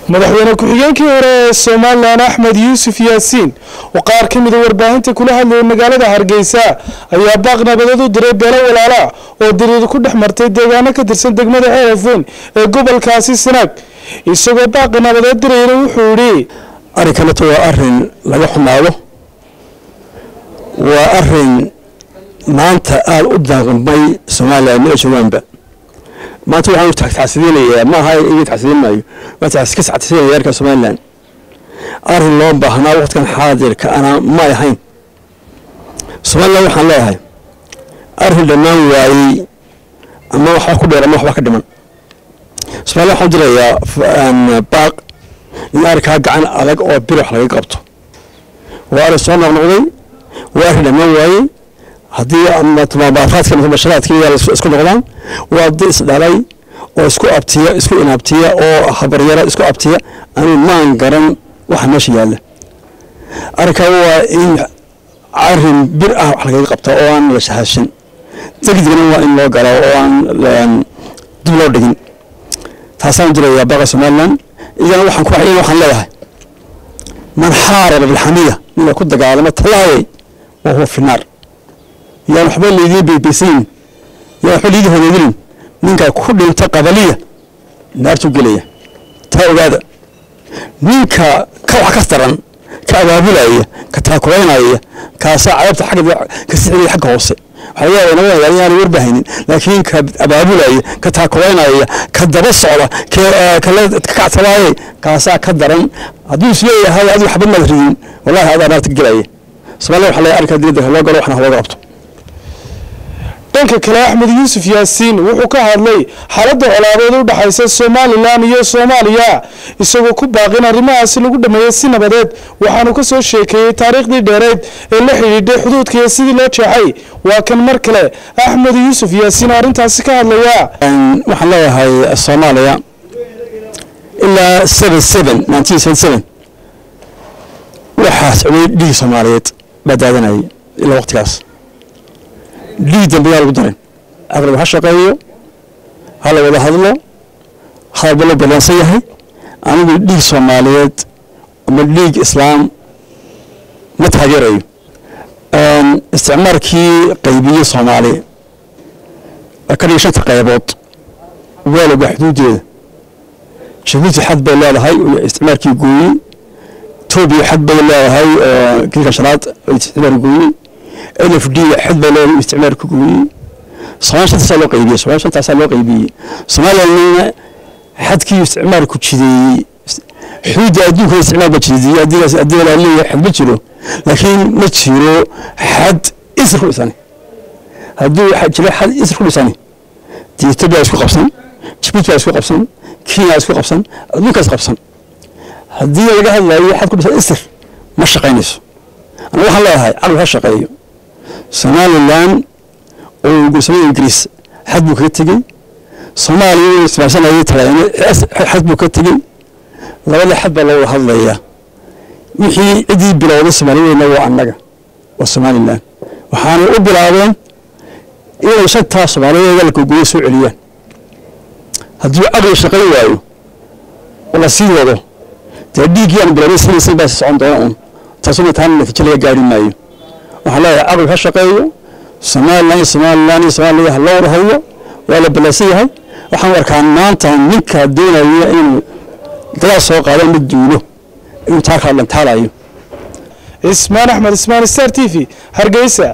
madaxweyne ku-xigeenkii hore ee somalilan axmed yuusuf yaasiin oo qaar ka mida warbaahinta kula hadlayay magaalada hargeysa ayaa baaq nabadeed u diray beelo walaala oo diriir ku dhex martay deegaano ka tirsan degmada ceelafweyn ee gobolkaasi sanaag isagoo baaqi nabadeed dirayna wuxuu yidhi arrinkanatu waa arin laga xumaado waa arin maanta aada u daaqmay somalilan meel joogaanba maanta waxaan taxsiidinayaa ma aha iga taxsiidin maayo waa ka taxsiidinaya yarka somalilan arrin loo baahnaa waqtigan xaadirka ana may ahayn somalilan waxaan leeyahay arrin dhammaan waayey ama waxba ku dheer ama waxba ka dhiman somalilan waxaan dirayaa baaq in arrinkaa gacan adag oo bir wax laga qabto waa arrin soo noqnoqday waa arrin dhammaan waayey haddii mabaafaadka mubasharaadka isku noqdaan waa dad isdhalay oo isku abtiya isku inaabtiya oo habaryara isku abtiya anuu maan garan waxa meesha yaalla arrinkaa waa in arrin bir ah wax lagaga qabta oo aan la shahashan degdegna waa in loo gala oo aan dib loo dhigin taasaan jirayaa baqa somalilan iyana waxaan ku waxaan leeyahay man xaaraba bilxamiya ninka ku dagaalama talaayay wa huwa fi naar yaan waxba laydiin beybeysayn yaan waxba laydin horeedinin ninka ku dhinta qabaliya naartuu gelaya taa ogaada ninka ka wax ka daran ka abaabulaya ka taakulaynaya kaasaa cadabta xagga ka sixinaya xagga hoose waxaa laga yaabaa nabada yaana warbahaynin laakiin ka abaabulaya ka taakulaynaya ka daba socda kala kactabaaye kaasaa ka daran hadduu is leeyahay adigu waxba maad ridin wallahi adaa naarta gelaya somalia waxa laga arkaa diyadda loo galo waxna looga qabto dhanka kale axmed yuusuf yaasiin wuxuu ka hadlay xaaladda colaadeed u dhexaysa somalilan iyo soomaaliya isagoo ku baaqin arrimahaasi lagu dhameeyey si nabadeed waxaanu ka soo sheekeeyey taariikhdii dheereyd ee la xidhiidhay xuduudka iyo sidii loo jeexay waa kan mar kale axmed yuusuf yaasiin oo arrintaasi ka hadlaya waxaan leeyahay soomaaliya ilaa seven seven nineteen seven seven waxaa socday dhigi soomaaliyeed baa daadanayay ilaa waqtigaas dhiig dambe yaa lagu darin aqrab ha shaqeeyo ha la wada hadlo hadalba loo ballansan yahay anigu dhiig soomaaliyeed ama dhiig islaam ma taageerayo isticmaalkii qaybiyey soomaaliya ka dhigay shanta qaybood waa lagaa xuduudeeda jabuuti xad bay leedahay isticmaalkii gooyey etoobiya xad bay leedahay kilka shanaad isticmaal gooyey n f d xad bay leedahay isticmaalka gooyey somalia shantaasaa loo qaybiyey somalia shantaasaa loo qaybiyey somalilandna xadkii isticmaalku jideeyey xuduudda adduunka isticmaal ba jideeyey haddii la leeyahay xad ma jiro laakiin ma jiro xad isir ku dhisani hadduu jiro xad isir ku dhisani dee etoobiya isku qabsan jibuuti baa isku qabsan kenya isku qabsan adduunkaas qabsan haddii laga hadlayo xad ku dhisan isir ma shaqaynayso aniga waxaan leeyahay caqli ha shaqeeyo somalilan oo gursamada ingiriis xad buu kaga tegey soomaaliya uu ismaarsanayay talaane xad buu ka tegey labada xad baa loo hadlayaa wixii ciddii bilowday soomaaliyeedna waa annaga waa somalilan waxaanay u bilaabeen inay shantaa soomaaliyeed dalka goyo soo celiyaan haddii caqli shaqayn waayo oo la sii wado dee dhiiggii aan bilownay sinaysan baa socon doona un taasuna taana natiijo laga gaari maayo waxaan leeyahay caqli ha shaqeeyo somalilan iyo somalilan iyo somaaliya ha loo warhayo waa la ballansan yahay waxaan arkaa maanta ninka doonaya inuu dagaal soo qaado ama duulo inuu taa kala dhantaalayo ismaan axmed ismaan star t v hargeysa